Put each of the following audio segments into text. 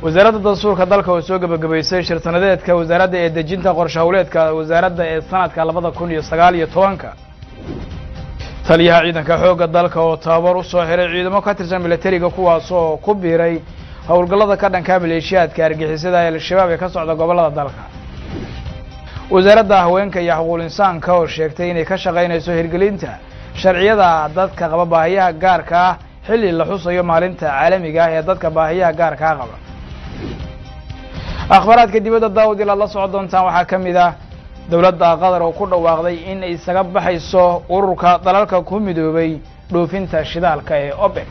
wasaaradda dastuurka dalka oo soo gebagabaysay shir sanadeedka wasaaradda ee dejinta qorshe howleedka wasaaradda ee sanadka labada kun iyo sagaal iyo tobanka taliyaha ciidanka xoogga dalka oo tababar u soo xiray ciidamo ka tirsan milatariga kuwaas oo ku biiray howlgallada ka dhanka maleeshiyaadka argixisada ee al-shabaab ee ka socda gobollada dalka wasaaradda haweenka iyo xuquuq insaanka oo sheegtay inay ka shaqaynayso hirgelinta sharciyada dadka qaba baahiyaha gaarka ah xilli la xusayo maalinta caalamiga ah ee dadka baahiyaha gaarkaa qaba akhbaaraadka dibadda daawud ilaad la socon doontaan waxaa ka mid ah dowladda qatar oo ku dhawaaqday in ay isaga baxayso ururka dalalka ku midoobay dhoofinta shidaalka ee obek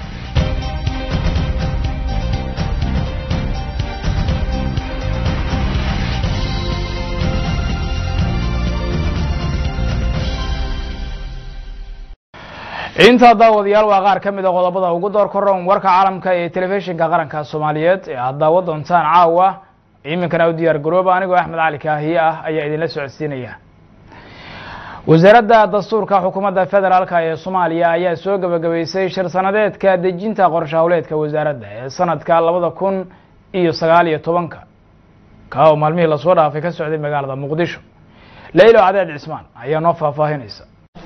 intaa daawadayaal waa qaar ka mid a qodobada ugu door koron warka caalamka ee telefishinka qaranka soomaaliyeed ee aad daawo doontaan caawa iminkana u diyaar garooba anigoo axmed cali kaahiye ah ayaa idinla socodsiinaya wasaaradda dastuurka xukuumadda federaalka ee soomaaliya ayaa soo gebagabaysay shir sanadeedka dejinta qorshe howleedka wasaaradda ee sanadka labada kun iyo sagaal iyo tobanka kaa oo maalmihii lasoo dhaafay ka socday magaalada muqdisho leylo cadeed cismaan ayaa noo faahfaahinaysa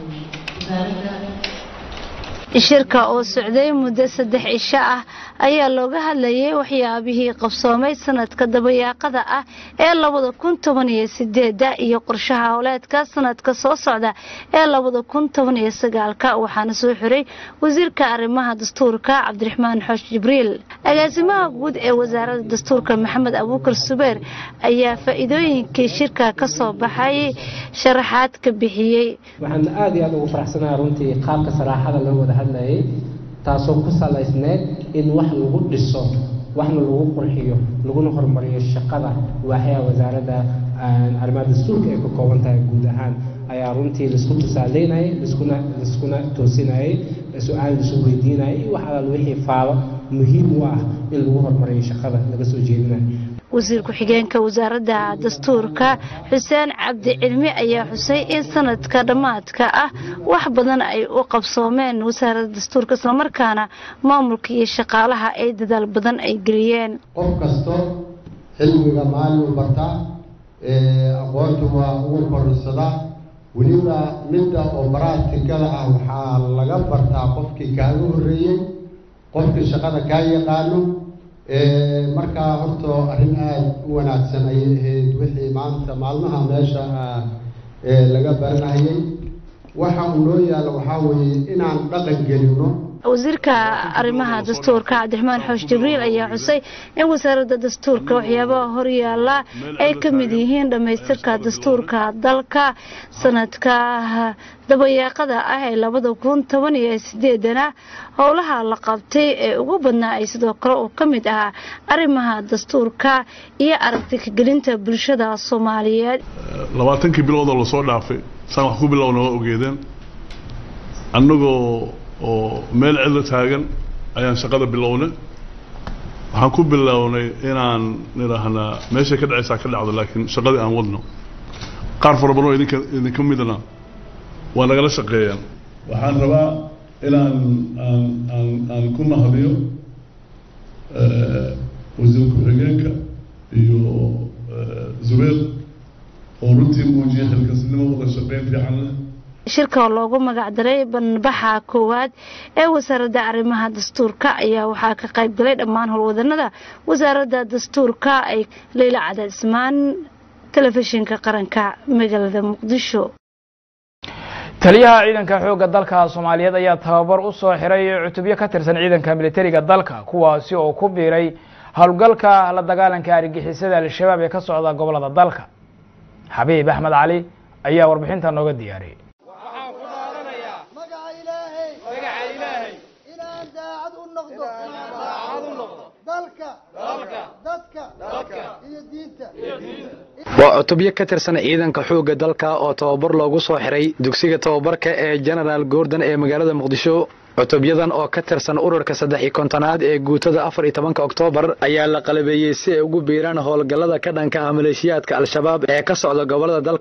shirka oo socday muddo saddex cisho ah ayaa looga hadlayay waxyaabihii qabsoomay sanadka dabayaaqada ah ee labada kun toban iyo sideeda iyo qorshaha howleedka sanadka soo socda ee labada kun toban iyo sagaalka waxaana soo xiray wasiirka arrimaha dastuurka cabdiraxmaan xoosh jibriil agaasimaha guud ee wasaaradda dastuurka maxamed abuukar subeer ayaa faa-iidooyinkii shirka ka soo baxay sharaxaad ka bixiyey waxaan aada iyo aada ugu faraxsanaha runtii qaabka saraaxada loo wada hadlayay taasoo ku salaysneed in wax lagu dhiso waxna lagu qurxiyo laguna horumariyo shaqada waaxyaha wasaaradda arrimaha dastuurka ay ka kooban tahay guud ahaan ayaa runtii laisku tusaaleynayay liskuna laiskuna toosinayay su-aal laisu weydiinayay iyo wax alaal wixii faalo muhiim u ah in lagu horumariyo shaqada laga soo jeedinayo wasiir ku-xigeenka wasaaradda dastuurka xuseen cabdi cilmi ayaa xusay in sanadka dhammaadka ah wax badan ay u qabsoomeen wasaaradda dastuurka islamarkaana maamulka iyo shaqaalaha ay dadaal badan ay geliyeen qof kasto cilmiga maalin u bartaa aqoonta waa ugu kororsadaa weliba midda oo baraatikada ah waxaa laga bartaa qofkii kaaga horreeyey qofkii shaqada kaa yaqaano markaa horta arrin aada u wanaagsan ayay ahayd wixii maanta maalmaha meesha laga baranayay waxa uu noo yaalla waxaa weeye inaan dhaqan gelino wasiirka arrimaha dastuurka cabdiraxmaan xoosh jibriil ayaa xusay in wasaaradda dastuurka waxyaabaha horyaala ay ka mid yihiin dhammaystirka dastuurka dalka sanadka dabayaaqada ah ee labada kun toban iyo sideedana howlaha la qabtay ee ugu badnaa ay sidoo kale uu ka mid ahaa arrimaha dastuurka iyo aragti kagelinta bulshada soomaaliyeed labaatankii biloodoo lasoo dhaafay saan wax ku bilowna waa ogeedeen annagoo oo meel cidla taagan ayaan shaqada bilownay waxaan ku bilownay inaan nidhaahnaa meeshay ka dhacaysaa ka dhacdo laakiin shaqadii aan wadno qaar fara badan oo idinka idinka midna waa nagala shaqeeyaan waxaan rabaa inaan aan aan aan ku mahadiyo wasiir ku-xigeenka iyo zubeer oo runtii muujiyay xilkasnimo wada shaqeyn fiican leh shirka oo loogu magacdaray banbaxa koowaad ee wasaaradda arrimaha dastuurka ayaa waxaa ka qayb galay dhammaan howlwadanada wasaaradda dastuurka ay leyla cadaadismaan telefishinka qaranka magaalada muqdisho taliyaha ciidanka xoogga dalka soomaaliyeed ayaa tababar u soo xiray cutubyo ka tirsan ciidanka militariga dalka kuwaasi oo ku biiray howlgalka la dagaalanka argixisada al-shabaab ee ka socda gobolada dalka xabiib axmed cali ayaa warbixinta nooga diyaariyay waa cutubyo ka tirsan ciidanka xoogga dalka oo tababar loogu soo xiray dugsiga tababarka ee genaraal goordon ee magaalada muqdisho cutubyadan oo ka tirsan ururka saddex iyo kontonaad ee guutada afar iyo tobanka oktoobar ayaa la qalabeeyey si ay ugu biiraan howlgallada ka dhanka ah maleeshiyaadka al-shabaab ee ka socda gobolada dalka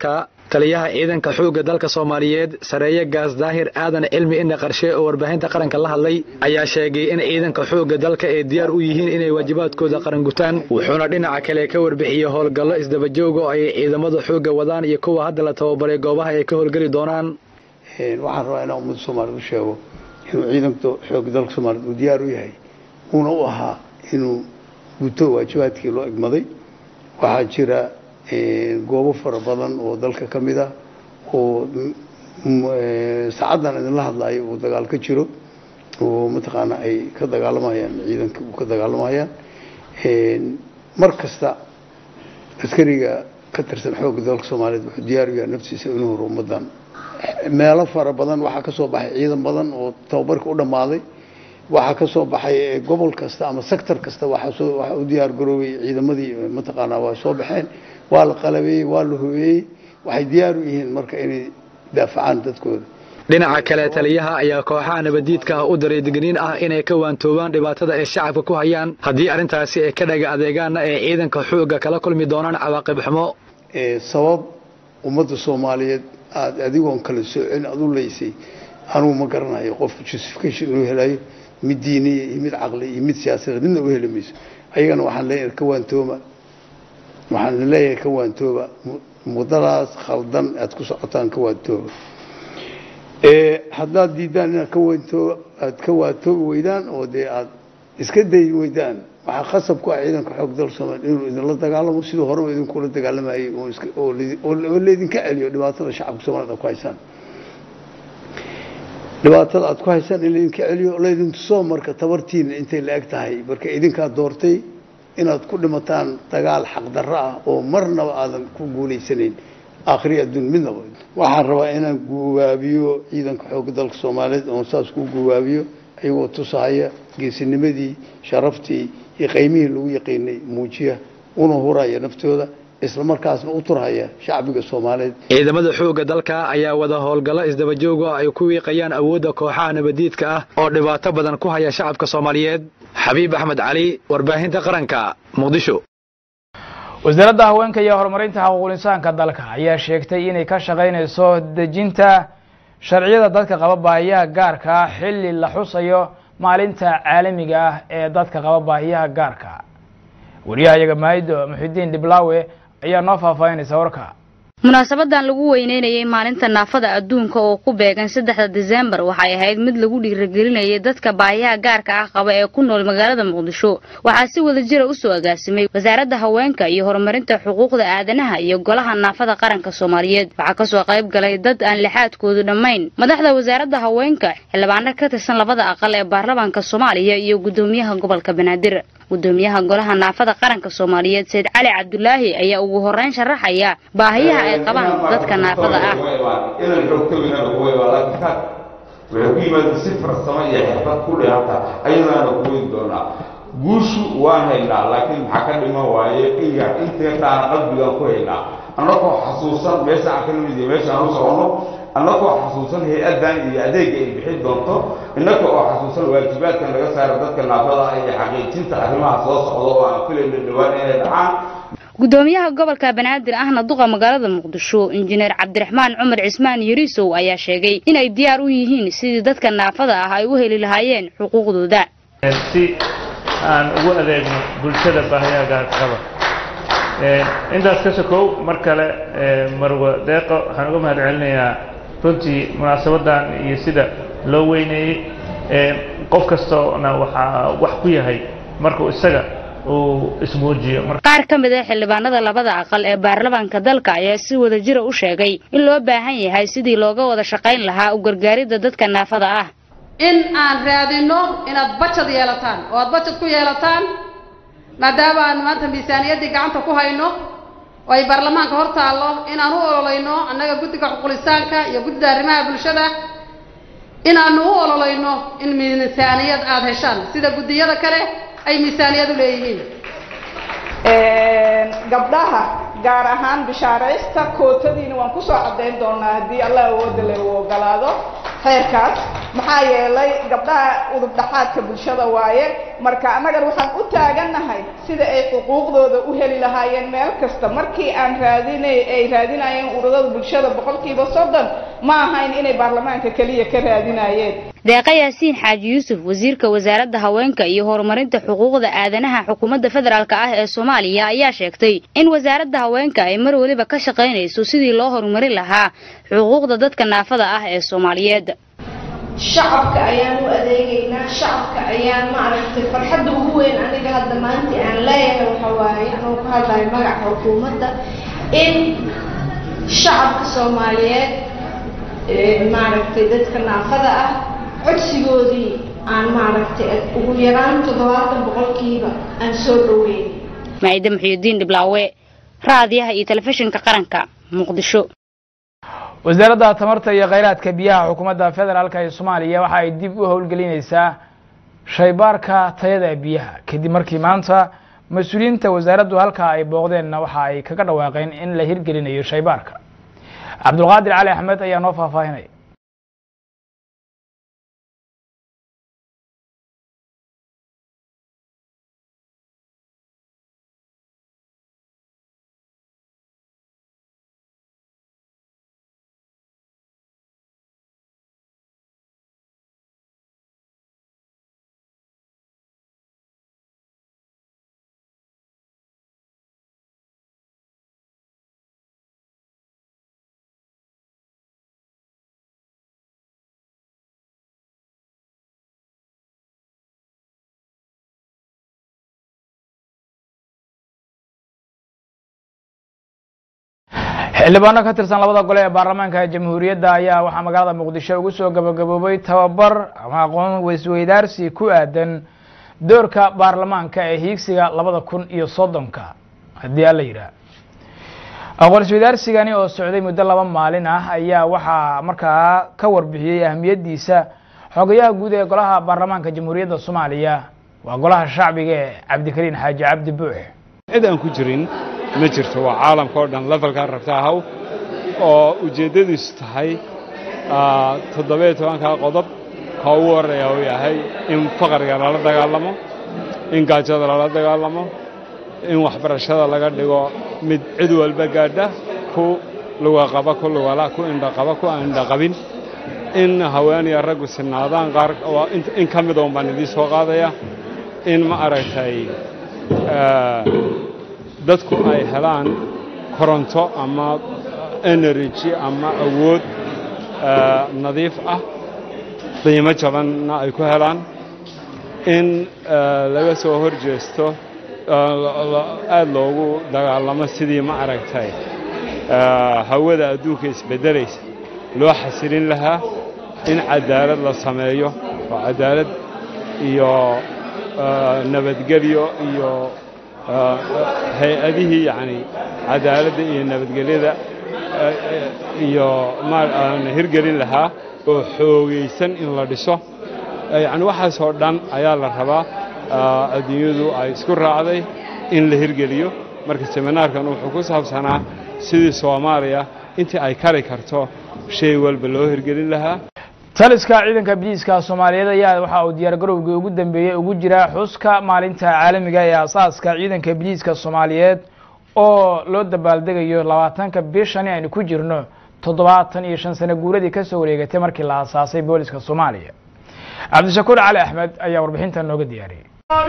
taliyaha ciidanka xoogga dalka soomaaliyeed sareeye gaas daahir aadan cilmi ina qarshe oo warbaahinta qaranka la hadlay ayaa sheegay in ciidanka xoogga dalka ay diyaar u yihiin inay waajibaadkooda qaran gutaan wuxuuna dhinaca kale ka warbixiyey howlgallo isdabajooga oo ay ciidamada xoogga wadaan iyo kuwa hadda la tababaray goobaha ay ka howlgeli doonaan waxaan rabaa inaan ummadda soomaaliyed u sheego inuu ciidanka xoogga dalka soomaaliyeed uu diyaar u yahay uuna u ahaa inuu guto waajibaadkii loo egmaday waxaa jira goobo fara badan oo dalka ka mid ah oo saacaddan idinla hadlayo uu dagaal ka jiro oo mataqaana ay ka dagaalamayaan ciidanka uu ka dagaalamayaan mar kasta askariga ka tirsan xoogga dalka soomaaliyeed wuxuu diyaar u yahay naftiisa inuu horo ummadan meelo fara badan waxaa ka soo baxay ciidan badan oo tababarka u dhammaaday waxaa ka soo baxay gobol kasta ama sector kasta waxaa u diyaar garoobay ciidamadii mataqaanaa waa soo baxeen waa la qalabeeyey waa la hubeeyey waxay diyaar u yihiin marka inay daafacaan dadkooda dhinaca kale taliyaha ayaa kooxaha nabadiidka ah u daray digniin ah inay ka waantoobaan dhibaatada ay shacabka ku hayaan haddii arrintaasi ay ka dhaga adeegaanna ay ciidanka xoogga kala kulmi doonaan cawaaqib xumo sabab ummadda soomaaliyeed aada adigoon kala soocin aada u leysay anugu ma garanayo qof justification inuu helayo mid diiniya iyo mid caqli iyo mid siyaasadeed midna u heli mayso ayagana waxaan leeyahay ka waantooba waxaan leeyahay ka waantooba muddadaas khaldan aad ku socotaan ka waantooba haddaad diidaan inaad ka waantooba aad ka waantoobi weydaan oo dee aad iska dayi weydaan waxaa qasab ku ah ciidanka xoog dalka soomaaliya inuu idinla dagaalamo siduu horeba idinkula dagaalamayay oo laydinka celiyo dhibaatada shacabka soomaaliyed aad ku haysaan dhibaatada aad ku haysaan in laydinka celiyo laydin tuso marka tabartiina intay la eg tahay marka idinkaa doortay inaad ku dhimataan dagaal xaqdarro ah oo marnaba aadan ku guulaysanayn aakhiri adduun midnaba waxaan rabaa inaan guwaabiyo ciidanka xoogga dalka soomaaliyeed oon saas ku guwaabiyo iyagoo tusahaya geesinimadii sharaftii iyo qaymihii lagu yaqiinay muujiya una huraya naftooda isla markaasna u turhaya shacbiga soomaaliyeed ciidamada xoogga dalka ayaa wada howlgallo isdabajooga ay ku wiiqayaan awoodda kooxaha nabadiidka ah oo dhibaato badan ku haya shacabka soomaaliyeed xabiib axmed cali warbaahinta qaranka muqdisho wasaaradda haweenka iyo horumarinta xuquuqul insaanka dalka ayaa sheegtay inay ka shaqaynayso dejinta sharciyada dadka qaba baahiyaha gaarka ah xilli la xusayo maalinta caalamiga ah ee dadka qaba baahiyaha gaarka wariyahayaga maahido muxidiin dhiblaawe ayaa noo faahfaahinaysa warka munaasabadan lagu weyneynayay maalinta naafada adduunka oo ku beegan saddexda diseembar waxay ahayd mid lagu dhiiragelinayay dadka baahiyaha gaarka ah qaba ee ku nool magaalada muqdisho waxaa si wada jira usoo agaasimay wasaaradda haweenka iyo horumarinta xuquuqda aadanaha iyo golaha naafada qaranka soomaaliyeed waxaa kasoo qayb galay dad aan lixaadkoodu dhammayn madaxda wasaaradda haweenka xildhibaano ka tirsan labada aqal ee baarlamaanka soomaaliya iyo guddoomiyaha gobolka banaadir gudoomiyaha golaha naafada qaranka soomaaliyeed sayid cali cabdulaahi ayaa ugu horeyn sharaxaya baahiyaha ay qabaan dadka naafada ah inaan xogtooyinana kuwayba laakiin kaad waxay ku yimaada si farsamo iyo xirfad ku dhihanta ayadaana kuweyn doonaa guushu waan haynaa laakiin maxaa ka dhiman waaye iga inteetaana qalbigaan ku haynaa annagoo xasuusan meesha aan ka nimid iyo meesha aan u socono annagoo xasuusan hay-addan iyo adeegga ay bixin doonto innaga oo xasuusan waajibaadkan laga saaro dadka naafada ah iyo xaqiijinta arrimaha soo socda oo aan filayno dhowaan inay dhacaan gudoomiyaha gobolka banaadir ahna duqa magaalada muqdisho injineer cabdiraxmaan cumar cismaan yariisow ayaa sheegay inay diyaar u yihiin sidii dadka naafada ah ay u heli lahaayeen xuquuqdooda si aan ugu adeegno bulshada baahiyaha gaarqaba intaas ka sokow mar kale marwa deeqo waxaan uga mahad celinayaa runtii munaasabadan iyo sida loo weyneeyey qof kastoona waxaa wax ku yahay markuu isaga uu ismuujiyo qaar ka mid ah xildhibaanada labada aqal ee baarlamaanka dalka ayaa si wada jira u sheegay in loo baahan yahay sidii looga wada shaqayn lahaa u gargaaridda dadka naafada ah in aan raadino inaad bajad yeelataan oo aad bajad ku yeelataan maadaama aan maanta miisaaniyaddii gacanta ku hayno oo ay baarlamaanka hor taallo inaan u ololayno annaga guddiga xuqulisaanka iyo guddida arrimaha bulshada inaanu u ololayno in miisaaniyad aada heshaan sida guddiyada kale ay miisaaniyad u leeyihiin gabdhaha gaar ahaan bishaaraysta kootadiina waan kusoo caddayn doonaa haddii allah awooda le uu ogolaado heerkaas maxaa yeelay gabdhaha udub dhaxaadka bulshada waaye marka annagana waxaan u taagannahay sida ay xuquuqdooda u heli lahaayeen meel kasta markii aan raadinay ay raadinayeen ururada bulshada boqolkiiba soddon ma ahayn inay baarlamaanka keliya ka raadinayeen deeqa yaasiin xaaji yuusuf wasiirka wasaaradda haweenka iyo horumarinta xuquuqda aadanaha xukuumadda federaalk ah ee soomaaliya ayaa sheegtay in wasaaradda haweenka ay mar weliba ka shaqaynayso sidii loo horumarin lahaa xuquuqda dadka naafada ah ee soomaaliyeed shacabka ayaan u adeegaynaa shacabka ayaan maaragtay farxadda ugu weyn aniga hadda maanta aan leeyahay waxa waaye anuu ka hadlayo magaca xukuumadda in shacabka soomaaliyeed maaragtay dadka naafada ah codsigoodii aan maaragtay ugu yaraan toddobaatan boqolkiiba aan soo dhaweyn maciide muxiyudiin dhiblaawe raadiyaha iyo telefishinka qaranka muqdisho wasaaradda tamarta iyo kheyraadka biyaha xukuumadda federaalk ee soomaaliya waxa ay dib u howlgelinaysaa shaybaarka tayada biyaha kadib markii maanta mas-uuliyiinta wasaaraddu halkaa ay booqdeenna waxa ay kaga dhawaaqeen in la hirgelinayo shaybaarka cabdulqaadir cali axmed ayaa noo faahfaahinaya xildhibaano ka tirsan labada gole ee baarlamaanka jamhuuriyadda ayaa waxaa magaalada muqdisho ugu soo gabagaboobay tababar ama aqoon weysweydaarsi ku aadan doorka baarlamaanka ee hiigsiga labada kun iyo soddonka haddii alla yidhaah aqoon isweydaarsigani oo socday muddo laba maalin ah ayaa waxaa markaa ka warbixiyey ahmiyaddiisa xogayaha guud ee golaha baarlamaanka jamhuuriyadda soomaaliya waa golaha shacbiga ee cabdikariin xaaji cabdi buux cid aan ku jirin ma jirto waa caalamka oo dhan levelkaa rabta ahaw oo ujeeddadiisu tahay toddobiyo tobankaa qodob ka ugu horreeya uu yahay in faqriga lala dagaalamo in gaajada lala dagaalamo in waxbarashada laga dhigo mid cid walba gaadha ku lugaqaba ku lugala ku indhaqaba ku aan indhaqabin in haweeniya raggu sinaadaan qaar in ka mida un baan idiin soo qaadaya in ma aragtay dadku ay helaan koronto ama energy ama awood nadiif ah qiimo jabanna ay ku helaan in laga soo hor jeesto aad loogu dagaalamo sidii ma aragtay hawada adduunka isbeddelaysa loo xasilin lahaa in cadaalad la sameeyo oo cadaalad iyo nabadgelyo iyo hay-adihii yacni cadaaladda iyo nabadgelyada iyo aan hirgelin lahaa oo xoogaysan in la dhiso yacni waxaasoo dhan ayaa la rabaa adduunyadu ay isku raacday in la hirgeliyo marka seminaarkan wuxuu ku saabsanaa sidii soomaaliya intii ay kari karto shay walba loo hirgelin lahaa taliska ciidanka biliiska soomaaliyeed ayaa waxa uu diyaargarowgii ugu dambeeyey ugu jira xuska maalinta caalamiga ee asaaska ciidanka biliiska soomaaliyeed oo loo dabaaldegayo labaatanka bishani aynu ku jirno toddobaatan iyo shan sano guuradii kasoo wareegatay markii la asaasay booliska soomaaliya cabdishakuur cali axmed ayaa warbixintan nooga diyaariyey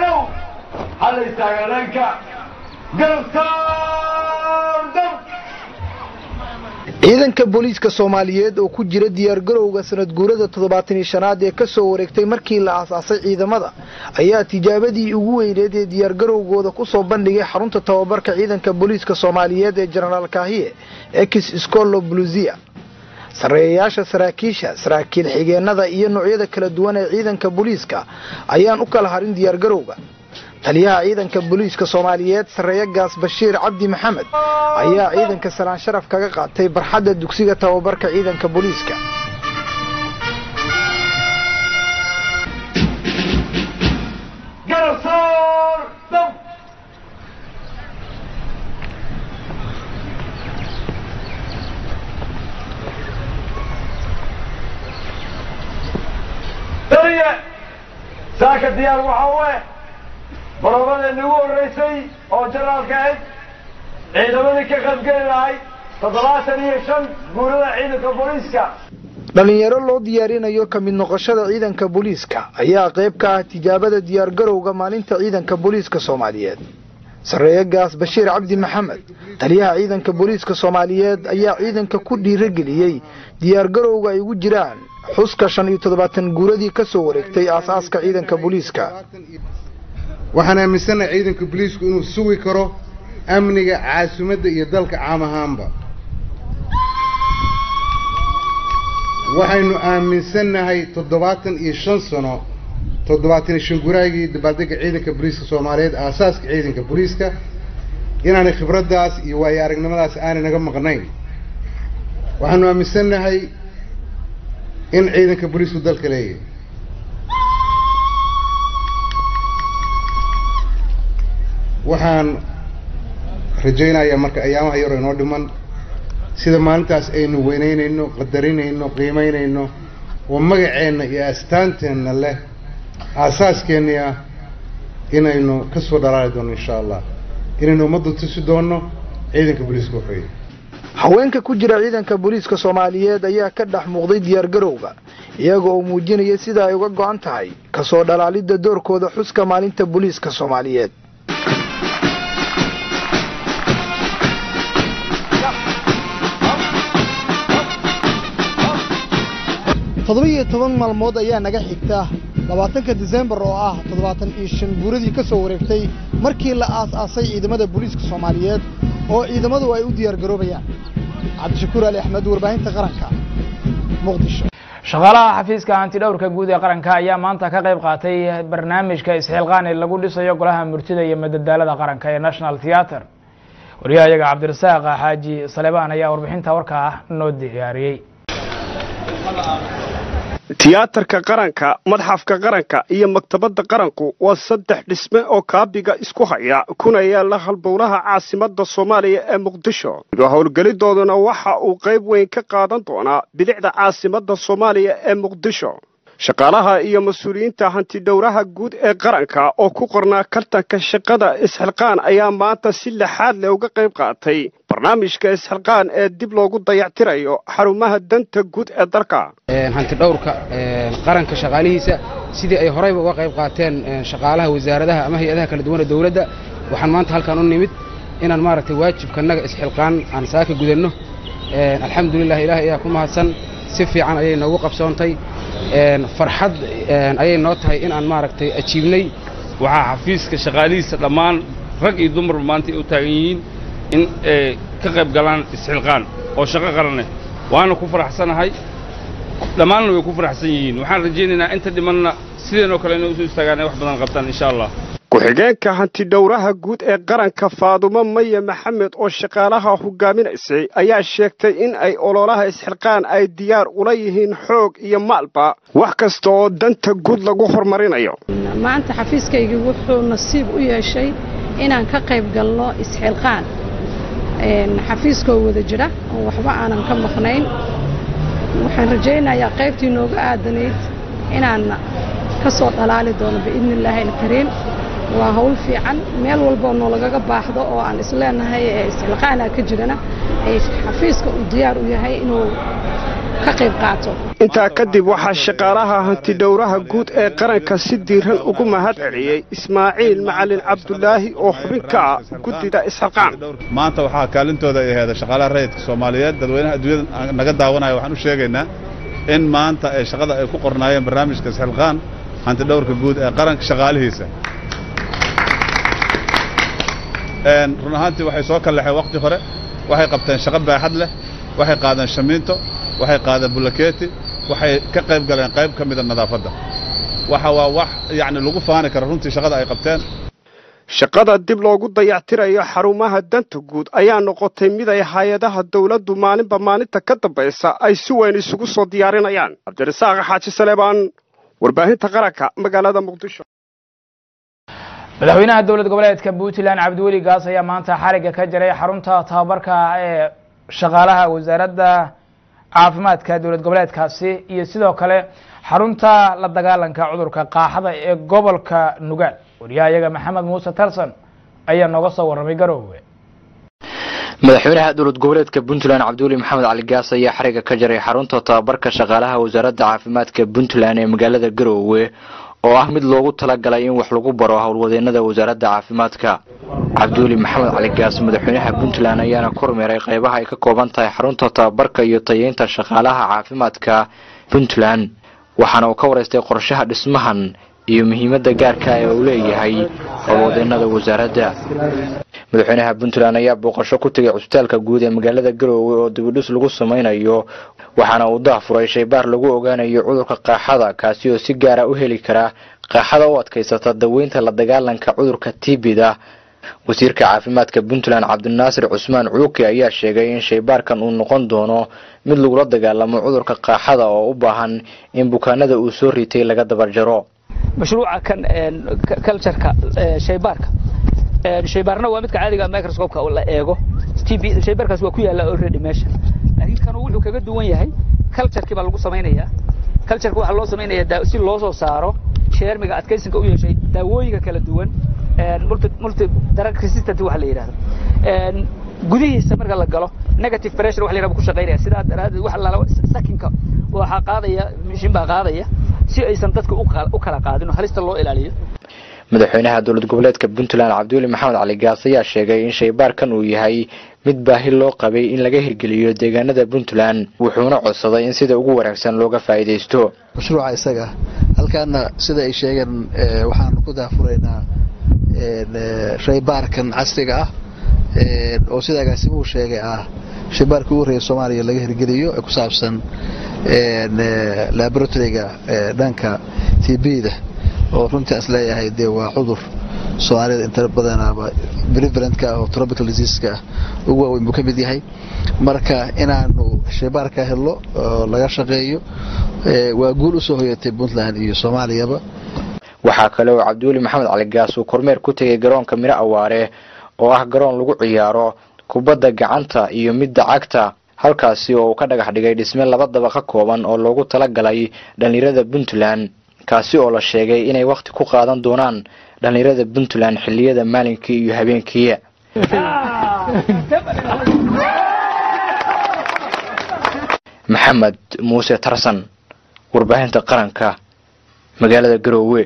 ciidanka booliiska soomaaliyeed oo ku jira diyaargarowga sanad guurada toddobaatan iyo shanaad ee ka soo wareegtay markii la aasaasay ciidamada ayaa tijaabadii ugu weyneed ee diyaargarowgooda ku soo bandhigay xarunta tababarka ciidanka booliiska soomaaliyeed ee jenaraal kaahiye ex scolo bluzia sarreeyayaasha saraakiisha saraakiil xigeenada iyo noocyada kala duwan ee ciidanka booliiska ayaan u kala harin diyaargarowga taliyaha ciidanka booliiska soomaaliyeed sarreeye gaas bashiir cabdi maxamed ayaa ciidanka salaan sharaf kaga qaatay barxadda dugsiga tababarka ciidanka booliiska saaka diyaar waxaa barobadeenni ugu horreysay oo janaalka ahayd ciidamadii ka qaybgeli lahayd toddobaatan iyo shan guurada ciidanka booliiska dhalinyaro loo diyaarinayo ka mid noqoshada ciidanka booliiska ayaa qayb ka ah tijaabada diyaargarowga maalinta ciidanka booliiska soomaaliyeed sarreeye gaas bashiir cabdi maxamed taliyaha ciidanka booliiska soomaaliyeed ayaa ciidanka ku dhiirageliyey diyaargarowga ay ugu jiraan xuska shan iyo toddobaatan guuradii ka soo wareegtay aasaaska ciidanka booliiska waxaan aaminsanahay ciidanka booliisku inuu sugi karo amniga caasimadda iyo dalka caam ahaanba waxaynu aaminsannahay toddobaatan iyo shan sano toddobaatan iyo shan guraagii dabaaldega ciidanka booliiska soomaaliyeed aasaaska ciidanka booliiska inaanay khibraddaas iyo waayo aragnimadaas aanay naga maqnayn waxaanu aaminsannahay in ciidanka booliisku dalka leeyahay waxaan rajaynayaa marka ayaamaha yaroo inoo dhiman sida maalintaas aynu weynaynayno qadarinayno qiimaynayno oo magaceenna iyo astaanteenna leh aasaaskeenni ah inaynu ka soo dhalaali doono insha allah inaynu ummadda tusi doonno ciidanka booliiska waxweeye haweenka ku jira ciidanka booliiska soomaaliyeed ayaa ka dhex muuqday diyaargarowga iyaga oo muujinaya sida ay uga go'an tahay kasoo dhalaalidda doorkooda xuska maalinta booliiska soomaaliyeed toddoba-iyo toban maalmood ayaa naga xigta labaatanka disembar oo ah toddobaatan iyo shan guuradii ka soo wareegtay markii la aas-aasay ciidamada booliiska soomaaliyeed oo ciidamadu ay u diyaargaroobayaan cabdishakuur ali axmed warbaahinta qaranka muqdisho shaqaalaha xafiiska hantidhowrka guud ee qaranka ayaa maanta ka qayb qaatay barnaamijka isxilqaan ee lagu dhisayo golaha murtida iyo madadaalada qaranka ee national theatre wariyahayaga cabdirasaaq xaaji salebaan ayaa warbixinta warkaa noo diyaariyey tiyaatarka qaranka madxafka qaranka iyo maktabadda qaranku waa saddex dhisme oo kaabiga isku haya kuna yaala halbowlaha caasimadda soomaaliya ee muqdisho howlgelidooduna waxa uu qayb weyn ka qaadan doonaa bilicda caasimadda soomaaliya ee muqdisho shaqaalaha iyo mas-uuliyiinta hantidhowraha guud ee qaranka oo ku qornaa kartanka shaqada isxilqaan ayaa maanta si lixaad leh uga qayb qaatay barnaamijka isxilqaan ee dib loogu dayactirayo xarumaha danta guud ee dalka hantidhowrka qaranka shaqaalihiisa sidii ay horeyba uga qayb qaateen shaqaalaha wasaaradaha ama hay-adaha kala duwan ee dowladda waxaan maanta halkan u nimid inaan maaragtay waajibkanaga isxilqaan aan saaka gudanno alxamdulilah ilaahay ayaa ku mahadsan si fiican ayay noogu qabsoontay farxad ayay noo tahay inaan maaragtay ajiibnay waxaa xafiiska shaqaalihiisa dhammaan rag iyo dumarba maanta ay u taagan yihiin in ay ka qayb galaan isxilqaan oo shaqo qaraneh waana ku faraxsanahay dhammaanna way ku faraxsan yihiin waxaan rajaynaynaa inta dhimanna sideenoo kale inay usoo istaagaan ay wax badan qabtaan insha allah ku-xigeenka hantidhowraha guud ee qaranka faadumo maya maxamed oo shaqaalaha hogaaminaysay ayaa sheegtay in ay ololaha isxilqaan ay diyaar ula yihiin xoog iyo maalba wax kasta oo danta guud lagu horumarinayo maanta xafiiskaygii wuxuu nasiib u yeeshay inaan ka qayb galno isxilqaan xafiiskoo wada jira oo waxba aanan ka maqnayn waxaan rajaynayaa qaybtii nooga aadanayd inaan ka soo dhalaali doono biidni illaahi alkariim waa hawl fiican meel walboo noolagaga baaxdo oo aan isleenahay ee isxilqaana ka jirana ay xafiiska uu diyaar u yahay inuu ka qayb qaato intaa kadib waxaa shaqaalaha hantidhowraha guud ee qaranka si diiran ugu mahad celiyey ismaaciil macalin cabdulaahi oo xubin ka ah guddida isxilqaan maanta waxaa kaalintooda ay aheeda shaqaalaha rayidka soomaaliyeed dadweynaha adduunyada naga daawanaya waxaan u sheegaynaa in maanta ay shaqada ay ku qornaayeen barnaamijka isxilqaan hantidhowrka guud ee qaranka shaqaalihiisa run ahaantii waxay soo kallaxeen waqti hore waxay qabteen shaqo baaxad leh waxay qaadeen shamiinto waxay qaadeen bulakeeti waxay ka qayb galeen qayb ka mida nadaafadda waxa waa wax yacni lagu faani kara runtii shaqada ay qabteen shaqada dib loogu dayactirayo xarumaha danta guud ayaa noqotay mid ay hay-adaha dawladdu maalinba maalinta ka dambaysa ay si weyn isugu soo diyaarinayaan cabdirasaaq xaaji saleebaan warbaahinta qaranka magaalada muqdisho madaxweynaha dowlad goboleedka puntland cabdiweli gaas ayaa maanta xariga ka jaray xarunta tababarka ee shaqaalaha wasaaradda caafimaadka dowlad goboleedkaasi iyo sidoo kale xarunta la dagaalanka cudurka qaaxada ee gobolka nugaal wariyahayaga maxamed muuse tarsan ayaa nooga soo warramay garoowe madaxweynaha dowlad goboleedka puntland cabdiweli maxamed cali gaas ayaa xariga ka jaray xarunta tababarka shaqaalaha wasaaradda caafimaadka puntland ee magaalada garoowe oo ah mid loogu talagalay in wax lagu baro howlwadeenada wasaaradda caafimaadka cabdiweli maxamed cali gaas madaxweynaha puntland ayaana kormeeray qeybaha ay ka kooban tahay xarunta tababarka iyo tayeynta shaqaalaha caafimaadka puntland waxaana uu ka wareystay qorshaha dhismahan iyo muhiimadda gaarka ee uu leeyahay howlwadeenada wasaaradda madaxweynaha puntland ayaa booqasho ku tegay cusbitaalka guud ee magaalada garoowe oo dibidhis lagu samaynayo waxaana uu dahfuray shaybaar lagu ogaanayo cudurka qaaxada kaasi oo si gaara u heli kara qaaxada u adkaysata daweynta la dagaalanka cudurka tibida wasiirka caafimaadka puntland cabdinaasir cusmaan cuuki ayaa sheegay in shaybaarkan uu noqon doono mid lagula dagaalamo cudurka qaaxada oo u baahan in bukaanada uu soo ritay laga dabarjaro mashruuca kan cultureka shaybaarka shaybaarna waa midka caadiga microscope-ka la eego tb shaybaarkaas waa ku yaalla already meesha laakiin kanu wuxuu kaga duwan yahay culturekii baa lagu samaynayaa cultureka waxaa loo samaynayaa si loo soo saaro sheermiga adkaysinka u yeeshay daawooyinka kala duwan multi multi drug resistant waxa la yidhahdo gudihiisa marka la galo negative pressure waxa la yidhahdo ku shaqaynaya sidaa daraaddeed waxa la sakinka waxaa qaadaya mishin baa qaadaya si aysan dadka u kala qaadin oo halista loo ilaaliyo madaxweynaha dowlad goboleedka puntland cabdiweli maxamed cali gaas ayaa sheegay in shaybaarkan uu yahay mid baahi loo qabay in laga hirgeliyo deegaanada puntland wuxuuna codsaday in sida ugu wanaagsan looga faa'iidaysto mashruuca isaga halkaana sida ay sheegeen waxaanu ku daafuraynaa shaybaarkan casriga ah oo sida agaasimuhu sheegay ah shaybaarkii ugu horreeya soomaaliya laga hirgeliyo ee ku saabsan laboratoryga dhanka t b-da oo runtii as leeyahay dee waa cudur soomaalida inta badanaaba prevalentka oo tropical diseaseska ugu waaweyn buu ka mid yahay marka inaanu shaybaarka helno oo laga shaqeeyo waa guul usoo hoyatay puntland iyo soomaaliyaba waxaa kale oo cabdiweli maxamed cali gaas uu kormeer ku tegay garoonka miro awaare oo ah garoon lagu ciyaaro kubadda gacanta iyo midda cagta halkaasi oo uu ka dhagax dhigay dhisme laba dabaqa kooban oo loogu talagalay dhallinyarada puntland kaasi oo la sheegay inay wakhti ku qaadan doonaan dhallinyarada puntland xilliyada maalinkii iyo habeenkii maxamed muuse tarsan warbaahinta qaranka magaalada garoowe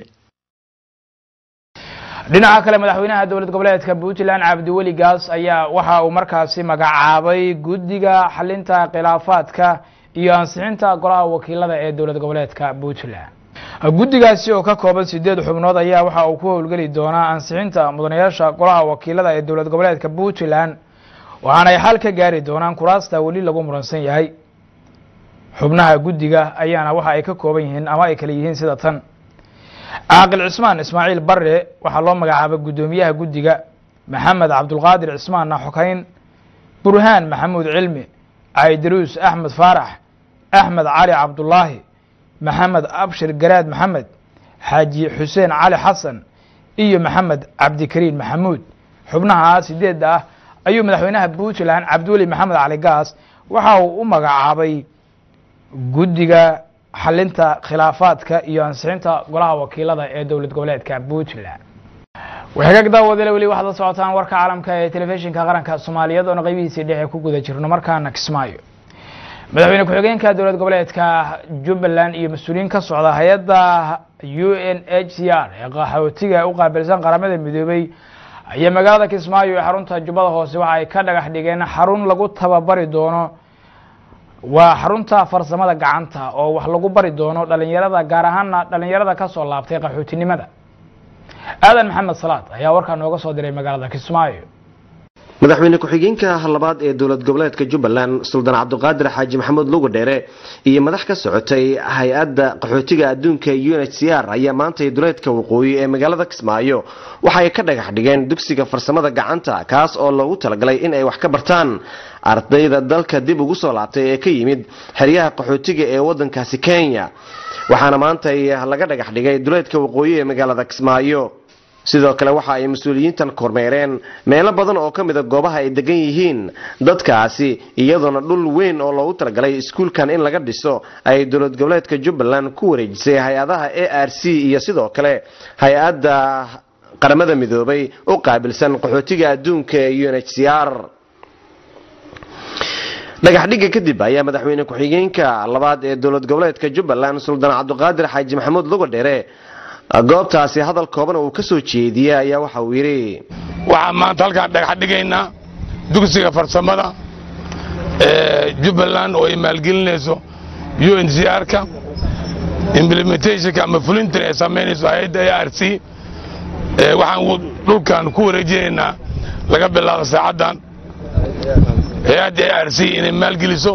dhinaca kale madaxweynaha dowlad goboleedka puntland cabdiweli gaas ayaa waxa uu markaasi magacaabay guddiga xalinta khilaafaadka iyo ansixinta golaha wakiilada ee dowlad goboleedka puntland guddigaasi oo ka kooban sideed xubnood ayaa waxa uu ku howlgeli doonaa ansixinta mudanayaasha golaha wakiilada ee dowlad goboleedka puntland waxaana ay xal ka gaari doonaan kuraasta weli lagu muransan yahay xubnaha guddiga ayaana waxa ay ka kooban yihiin ama ay kala yihiin sida tan caaqil cismaan ismaaciil bare waxaa loo magacaabay guddoomiyaha guddiga maxamed cabdulqaadir cismaanna xokayn burhaan maxamuud cilmi caydaruus axmed faarax axmed cali cabdulaahi maxamed abshir garaad maxamed xaaji xuseen cali xasan iyo maxamed cabdikariin maxamuud xubnaha sideedda ah ayuu madaxweynaha puntland cabdiweli maxamed cali gaas waxa uu u magacaabay guddiga xalinta khilaafaadka iyo ansixinta golaha wakiilada ee dowlad goboleedka puntland waxagaag daawadale weli waxaad la socotaan warka caalamka ee telefishinka qaranka soomaaliyeed oona qaybihiisii dhexe ku guda jirno markaana kismaayo madaxweyne ku-xigeenka dowlad goboleedka jubbaland iyo mas-uuliyiin ka socda hay-adda u n h c r ee qaxootiga u qaabilsan qaramada midoobey ayaa magaalada kismaayo ee xarunta jubbada hoose waxa ay ka dhagax dhigeen xarun lagu tababari doono waa xarunta farsamada gacanta oo wax lagu bari doono dhalinyarada gaar ahaana dhalinyarada ka soo laabtay qaxootinimada aadan maxamed salaad ayaa warkaa nooga soo diray magaalada kismaayo madaxweyne ku-xigeenka labaad ee dowlad goboleedka jubbaland suldaan cabdiqaadir xaaji maxamuud lugu dheere iyo madax ka socotay hay-adda qaxootiga adduunka u n h c r ayaa maantay duleedka waqooyi ee magaalada kismaayo waxay ka dhagax dhigeen dugsiga farsamada gacanta kaas oo loogu talagalay in ay wax ka bartaan ardayda dalka dib ugu soo laabtay ee ka yimid xeryaha qaxootiga ee wadankaasi kenya waxaana maantay laga dhagax dhigay duleedka waqooyi ee magaalada kismaayo sidoo kale waxa ay mas-uuliyiintan kormeereen meelo badan oo ka mida goobaha ay degan yihiin dadkaasi iyadoona dhul weyn oo loogu talagalay iskuulkan in laga dhiso ay dowlad goboleedka jubbaland ku wareejisay hay-adaha a r c iyo sidoo kale hay-adda qaramada midoobay u qaabilsan qaxootiga adduunka ee u n h c r dhagaxdhigga kadib ayaa madaxweyne ku-xigeenka labaad ee dowlad goboleedka jubbaland suldaan cabdiqaadir xaaji maxamuud lugadheere goobtaasi hadal kooban uu ka soo jeediyey ayaa waxa uu yidhi waxaan maanta halkaan dhagax dhigaynaa dugsiga farsamada ee jubbaland oo ay maalgelinayso u n c r-ka implementationka ama fulintan ay samaynayso hay-adda a r c waxaan dhulkan ku wareejinaynaa laga bilaabo saacaddan hay-adda a r c inay maalgeliso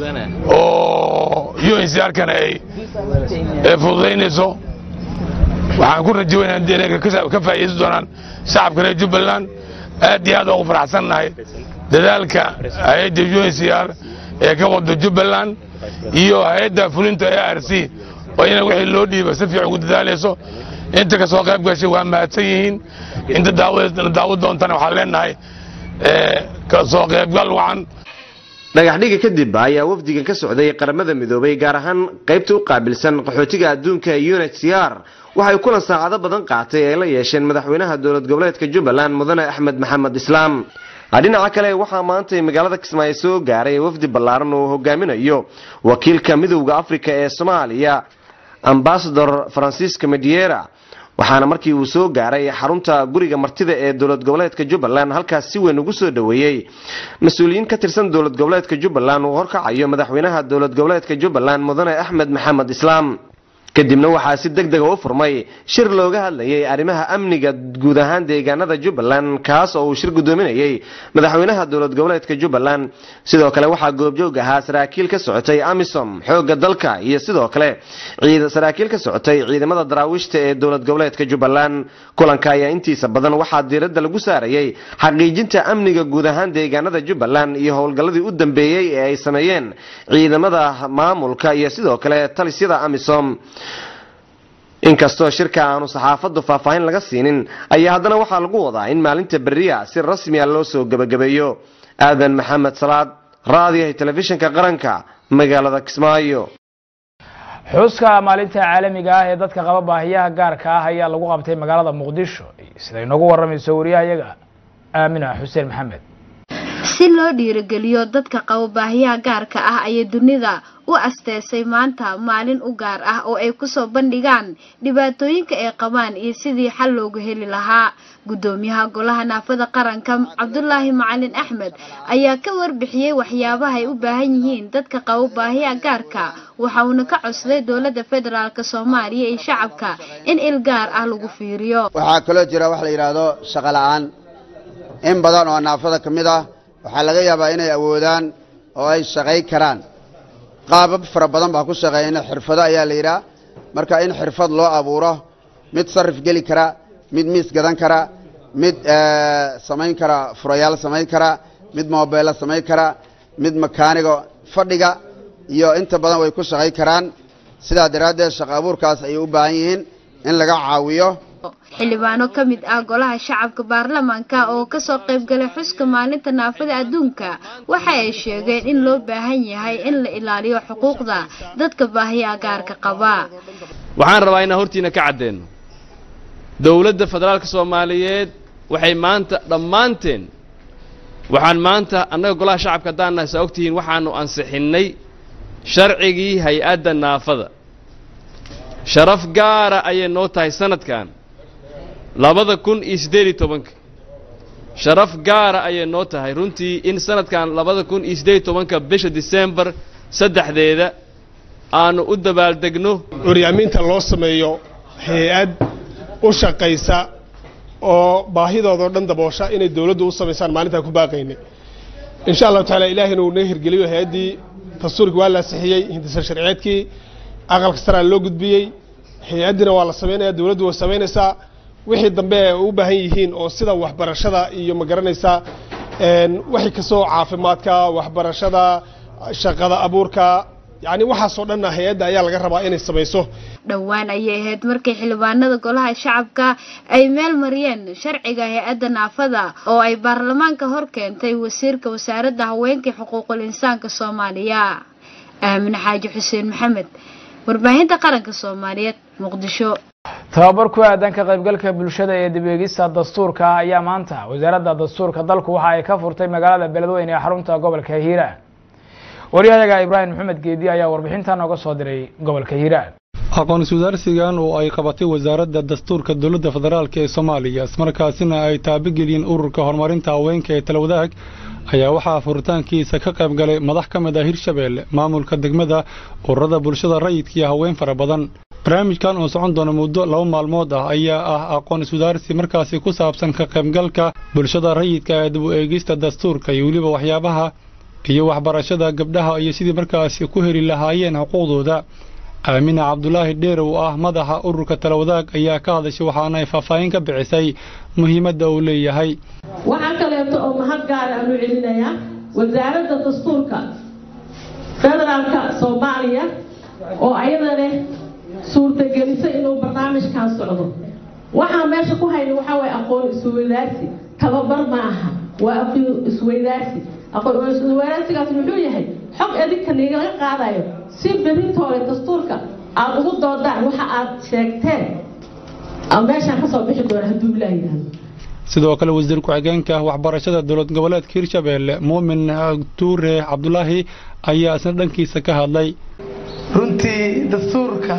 oo u n c r-kana ay fududaynayso waxaan ku rajaweynaa inay ka faa'iidaysan doonaan shacabka reer jubbaland aad iyo aad ugu faraxsannahay dadaalka hay-adda u n c r ee ka wada jubbaland iyo hay-adda fulinta a r c oo ina wixii loo dhiiba si fiican ugu dadaalayso inta ka soo qayb gashay waa mahadsan yihiin inta daawad doontana waxaan leenahay ka soo qaybgal wacan dhagaxdhiga kadib ayaa wafdigan ka socday qaramada midoobay gaar ahaan qaybta u qaabilsan qaxootiga adduunka u n h c r waxay kulan saacado badan qaatay ay la yeesheen madaxweynaha dowlad goboleedka jubbaland mudane axmed maxamed islaam dhinaca kale waxaa maantay magaalada kismaayo soo gaaray wafdi ballaaran oo hogaaminayo wakiilka midowda afrika ee soomaaliya ambasador francisco mediera waxaana markii uu soo gaaray xarunta guriga martida ee dowlad goboleedka jubbaland halkaas si weyn ugu soo dhoweeyey mas-uuliyiin ka tirsan dowlad goboleedka jubbaland uu horkacayo madaxweynaha dowlad goboleedka jubbaland mudane axmed maxamed islaam kadibna waxaa si deg dega u furmay shir looga hadlayay arrimaha amniga guud ahaan deegaanada jubbaland kaas oo uu shir gudoominayay madaxweynaha dowlad goboleedka jubbaland sidoo kale waxaa goobjoog ahaa saraakiil ka socotay amisom xooga dalka iyo sidoo kale saraakiil ka socotay ciidamada daraawiishta ee dowlad goboleedka jubbaland kulanka ayaa intiisa badan waxaa diiradda lagu saarayay xaqiijinta amniga guud ahaan deegaanada jubbaland iyo howlgalladii u dambeeyey ee ay sameeyeen ciidamada maamulka iyo sidoo kale talisyada amisom inkastoo shirka aanu saxaafaddu faahfaahin laga siinin ayaa haddana waxaa lagu wadaa in maalinta beriya si rasmiya loo soo gebagabeeyo aadan maxamed salaad raadiyaha telefishinka qaranka magaalada kismaayo xuska maalinta caalamiga ah ee dadka qaba baahiyaha gaarka ah ayaa lagu qabtay magaalada muqdisho siday noogu waramayso wariyahayaga aamina xuseen maxamed si loo dhiirigeliyo dadka qaba baahiyaha gaarka ah ayay dunida u asteesay maanta maalin u gaar ah oo ay kusoo bandhigaan dhibaatooyinka ay qabaan iyo sidii xal loogu heli lahaa guddoomiyaha golaha naafada qaranka cabdulaahi macalin axmed ayaa ka warbixiyey waxyaabaha ay u baahan yihiin dadka qaba baahiyaha gaarka waxa uuna ka codsaday dowladda federaalk soomaaliya iyo shacabka in il gaar ah lagu fiiriyo waxaa kaloo jira wax la yidhaahdo shaqo la-aan in badan oo naafada ka mid ah waxaa laga yaabaa inay awoodaan oo ay shaqay karaan qaabab fara badan baa ku shaqeeyana xirfado ayaa la yidhaha marka in xirfad loo abuuro mid sarif geli kara mid miis gadan kara mid samayn kara furayaal samayn kara mid moobeelo samayn kara mid makaanigo fadhiga iyo inta badan way ku shaqay karaan sidaa daraaddeed shaqo abuurkaas ayay u baahan yihiin in laga caawiyo xildhibaano ka mid ah golaha shacabka baarlamaanka oo kasoo qayb galay xuska maalinta naafada adduunka waxa ay sheegeen in loo baahan yahay in la ilaaliyo xuquuqda dadka baahiyaha gaarka qaba waxaan rabaa inaan hortiina ka caddeeno dowladda federaalka soomaaliyeed waxay maanta dhammaanteen waxaan maanta annaga golaha shacabka haddaan nahay saa ogtihiin waxaanu ansixinnay sharcigii hay-adda naafada sharaf gaara ayay noo tahay sanadkan labada kun iyo siddeed iyo tobanka sharaf gaara ayay noo tahay runtii in sanadkan labada kun iyo siddeed iyo tobanka bisha disembar saddexdeeda aanu u dabaaldegno horyaaminta loo sameeyo hay-ad u shaqaysa oo baahidoodao dhan daboosha inay dowladdu u samaysaan maalintaa ku baaqaynay insha allahu tacaala ilaahina uu noo hirgeliyo hay-addii dastuurkii waa la ansixiyey hindisa sharciyeedkii aqalka saraa loo gudbiyey hay-addina waa la samaynaya dowladdu way samaynaysaa wixii dambe ay u baahan yihiin oo sida waxbarashada iyo ma garanaysaa wixii kasoo caafimaadka waxbarashada shaqada abuurka yacni waxaasoo dhanna hay-adda ayaa laga rabaa inay samayso dhowaan ayay ahayd markii xildhibaanada golaha shacabka ay meel mariyeen sharciga hay-adda naafada oo ay baarlamaanka hor keentay wasiirka wasaaradda haweenkai xuquuqul insaanka soomaaliya aamin xaaji xuseen maxamed warbaahinta qaranka soomaaliyeed muqdisho tababar ku aadan ka qaybgalka bulshada ee dib eegista dastuurka ayaa maanta wasaaradda dastuurka dalku waxa ay ka furtay magaalada beledweyne ee xarunta gobolka hiiraan waryahayaga ibraahim maxamed geedi ayaa warbixinta nooga soo diray gobolka hiiraan aqoon-iswadaarsigan oo ay qabatay wasaaradda dastuurka dowladda federaalk ee soomaaliya ismarkaasina ay taabageliyeen ururka horumarinta haweenka ee talawadaag ayaa waxaa furitaankiisa ka qayb galay madax ka mid ah hirshabeelle maamulka degmada ururada bulshada rayidka iyo haween fara badan barnaamijkan oo socon doona muddo laba maalmood ah ayaa ah aqoon iswadaarsi markaasi ku saabsan ka qaybgalka bulshada rayidka ee dib u eegista dastuurka iyo weliba waxyaabaha iyo waxbarashada gabdhaha iyo sidii markaasi ku heli lahaayeen xuquuqdooda aamina cabdulaahi dheer oo ah madaxa ururka talawadaag ayaa ka hadashay waxaana ay faahfaahin ka bixisay muhiimadda uu leeyahay waxaa kaleeto oo mahad gaara aanu celinayaa wasaaradda dastuurka federaalka soomaaliya oo ayada leh suurtagelisay inuu barnaamijkan socdo waxaan meesha ku hayna waxaa waye aqoon isweydaarsi tababar ma aha waa aqoon isweydaarsi aqoon isweydaarsigaas muxuu yahay xog adinka nigala qaadayo si bedintoole dastuurka aada ugu doodaan waxa aad sheegteen meeshaan kasoo bixi doona hadduu ilaa yidhahdo sidoo kale wasiir ku-xigeenka waxbarashada dowlad goboleedka hirshabeelle muumin tuure cabdulaahi ayaa isna dhankiisa ka hadlay runtii dastuurka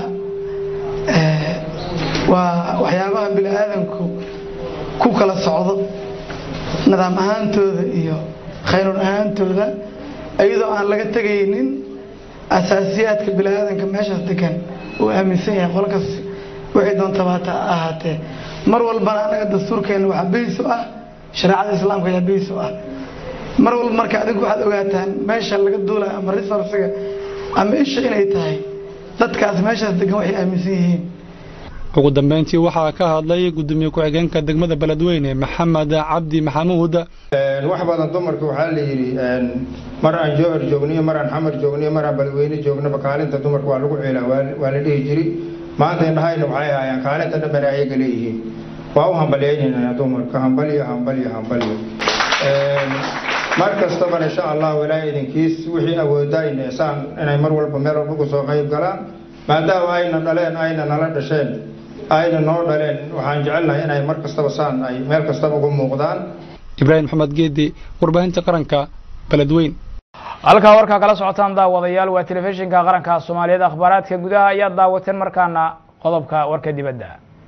waa waxyaabaha bini aadamku ku kala socdo nidaam ahaantooda iyo khayruun ahaantooda iyadoo aan laga tegaynin asaasiyaadka bini aadamka meeshaas degan uu aaminsan yahay qolkas wixii doontaba hata ahaatee mar walbana anaga dastuurkeena waxaa beys u ah shareecada islaamka ayaa beys u ah mar walba marka adinku waxaad ogaataan meesha laga duulayo ama resourciga ama isha inay tahay dadkaas meeshaas degan waxay aaminsan yihiin ugu dambeyntii waxaa ka hadlay gudoomiye ku-xigeenka degmada beledweyne maxamed cabdi maxamuud wax badan dumarka waxaa la yidhi mar aan jowhar joogniyo mar aan xamar joogniyo mar aan beledweyne joognaba kaalinta dumarka waa lagu ceelaa waa la dhihi jiri maanta indhahayna waxay ahaayeen kaalinta dhanbana ayaga leeyihiin waa u hambalyaynayna dumarka hambalyo hambalyo hambalyo mar kastabana insha allah walaa idinkiis wixii awoodayna saan inay mar walba meel walba ku soo qayb galaan maadaama ayna dhaleen ayna nala dhasheen ayna noo dhaleen waxaan jecelnahay inay mar kastaba saan ay meel kastaba uga muuqdaan ibraahim maxamed geedi warbaahinta qaranka beledweyn halkaa warkaa kala socotaan daawadayaal waa telefishinka qaranka soomaaliyeed akhbaaraadka gudaha ayaad daawateen markaana qodobka warka dibadda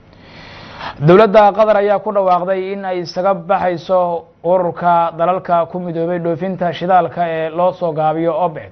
dowladda qatar ayaa ku dhawaaqday in ay isaga baxayso ururka dalalka ku midoobay dhoofinta shidaalka ee loo soo gaabiyo obed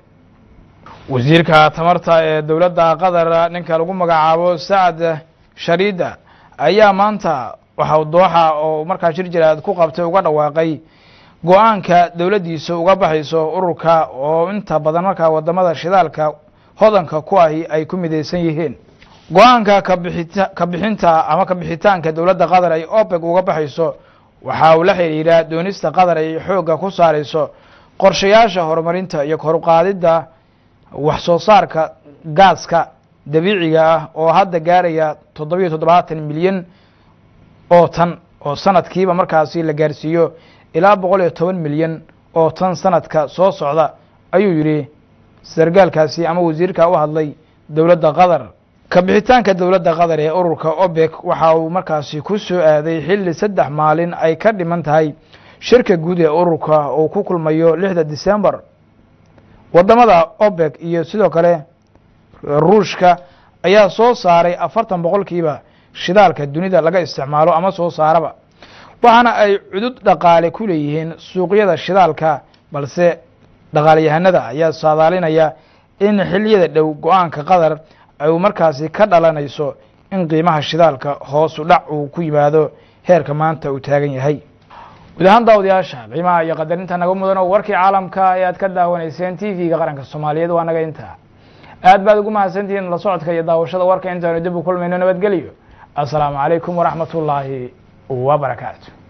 wasiirka tamarta ee dowladda qatar ninka lagu magacaabo sacad shariida ayaa maanta waxa dooxa oo markaa shir jiraad ku qabtay uga dhawaaqay go-aanka dowladdiisa uga baxayso ururka oo inta badan markaa wadamada shidaalka hodanka ku ahi ay ku midaysan yihiin go-aanka kabixita kabixinta ama kabixitaanka dowladda qatar ay opec uga baxayso waxa uu la xidhiidhaa doonista qatar ay xoogga ku saarayso qorshayaasha horumarinta iyo koruqaadidda wax soo saarka gaaska dabiiciga ah oo hadda gaaraya toddobiyo toddobaatan milyan oo tan oo sanadkiiba markaasi la gaarsiiyo ilaa boqol iyo toban milyan oo tan sanadka soo socda ayuu yidhi sargaalkaasi ama wasiirka u hadlay dowladda qatar kabixitaanka dowladda qatar ee ururka obek waxa uu markaasi ku soo aaday xilli saddex maalin ay ka dhiman tahay shirka guud ee ururka uu ku kulmayo lixda december wadamada obek iyo sidoo kale ruushka ayaa soo saaray afartan boqolkiiba shidaalka dunida laga isticmaalo ama soo saaraba waxaana ay cudud dhaqaale ku leeyihiin suuqyada shidaalka balse dhaqaalayahanada ayaa saadaalinaya in xiliyada dhow go-aanka qatar ay markaasi ka dhalanayso in qiimaha shidaalka hoosu dhac uu ku yimaado heerka maanta uu taagan yahay guud ahaan daawadayaasha qiimaha iyo qadarinta naga mudan oo warkii caalamka ee aad ka daawanayseen t v-ga qaranka soomaaliyeed waa naga intaa aad baad ugu mahadsantihiin la socodka iyo daawashada warka intaanu dib u kulmayno nabadgelyo assalaamu calaykum waraxmat ullaahi wabarakaatu